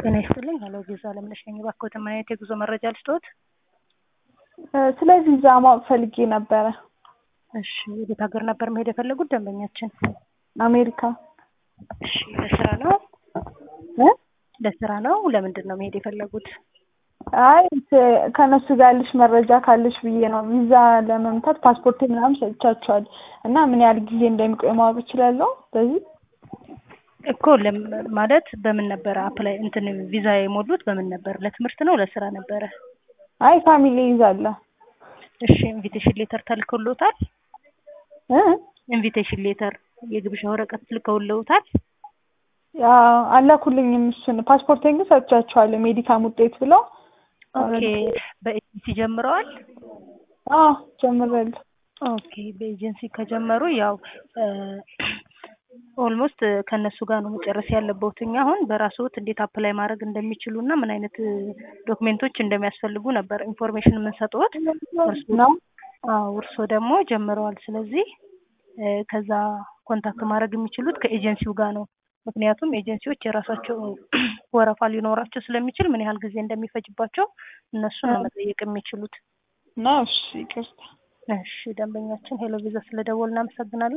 ጤና ይስጥልኝ። ሄሎ ቪዛ አለምነሽ ነኝ። እባክዎትን ምን አይነት የጉዞ መረጃ ልስጥዎት? ስለ ቪዛ ማወቅ ፈልጌ ነበረ። እሺ፣ የቤት ሀገር ነበር መሄድ የፈለጉት ደንበኛችን? አሜሪካ። እሺ፣ ለስራ ነው? እ? ለስራ ነው? ለምንድን ነው መሄድ የፈለጉት? አይ ት- ከእነሱ ጋር ያለሽ መረጃ ካለሽ ብዬ ነው። ቪዛ ለመምታት ፓስፖርት ምናምን ሰጥቻቸዋል እና ምን ያህል ጊዜ እንደሚቆይ ማወቅ እችላለሁ በዚህ? እኮ ለም- ማለት በምን ነበረ አፕላይ እንትን ቪዛ የሞሉት በምን ነበር? ለትምህርት ነው ለስራ ነበረ? አይ ፋሚሊ ይዛለ እሺ፣ ኢንቪቴሽን ሌተር ተልከውልዎታል? እ? ኢንቪቴሽን ሌተር የግብዣ ወረቀት ልከውልዎታል? ያ አላኩልኝም። እሱን ፓስፖርቴን ግን ሰጥቻቸዋለሁ ሜዲካም ውጤት ብለው። ኦኬ፣ በኤጀንሲ ጀምረዋል? አዎ ጀምሬያለሁ። ኦኬ፣ በኤጀንሲ ከጀመሩ ያው ኦልሞስት ከእነሱ ጋር ነው መጨረስ ያለበት። እኛ አሁን በራስዎት እንዴት አፕላይ ማድረግ እንደሚችሉ እና ምን አይነት ዶክሜንቶች እንደሚያስፈልጉ ነበር ኢንፎርሜሽን የምንሰጥዎት። ነው አዎ እርስዎ ደግሞ ጀምረዋል። ስለዚህ እ ከዛ ኮንታክት ማድረግ የሚችሉት ከኤጀንሲው ጋር ነው። ምክንያቱም ኤጀንሲዎች የራሳቸው ወረፋ ሊኖራቸው ስለሚችል ምን ያህል ጊዜ እንደሚፈጅባቸው እነሱን ነው መጠየቅ የሚችሉት። ነው። እሺ ይቅርታ። እሺ ደንበኛችን ሄሎ ቪዛ ስለደወል እናመሰግናለን።